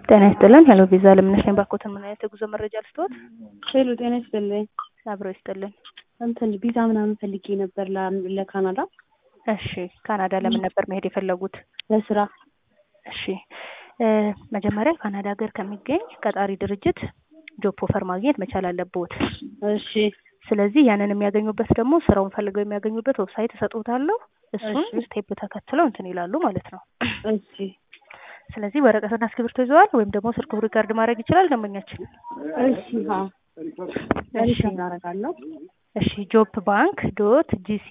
ጤና ይስጥልን። ሄሎ ቪዛ ለምነሽ ነኝ። ባኮትን ምን አይነት የጉዞ መረጃ ልስጥዎት? ሄሎ ጤና ይስጥልኝ። አብሮ ይስጥልን። እንትን ቪዛ ምናምን ፈልጌ ነበር ለ- ለካናዳ እሺ፣ ካናዳ ለምን ነበር መሄድ የፈለጉት? ለስራ። እሺ እ መጀመሪያ ካናዳ ሀገር ከሚገኝ ቀጣሪ ድርጅት ጆብ ኦፈር ማግኘት መቻል አለብዎት። እሺ ስለዚህ ያንን የሚያገኙበት ደግሞ ስራውን ፈልገው የሚያገኙበት ዌብሳይት እሰጥዎታለሁ። እሱን እሺ። ስቴፕ ተከትለው እንትን ይላሉ ማለት ነው። እሺ ስለዚህ ወረቀትና እስክሪብቶ ይዘዋል ወይም ደግሞ ስልክ ሪካርድ ማድረግ ይችላል ደንበኛችን። እሺ ሀ እሺ እናደርጋለሁ። እሺ ጆብ ባንክ ዶት ጂሲ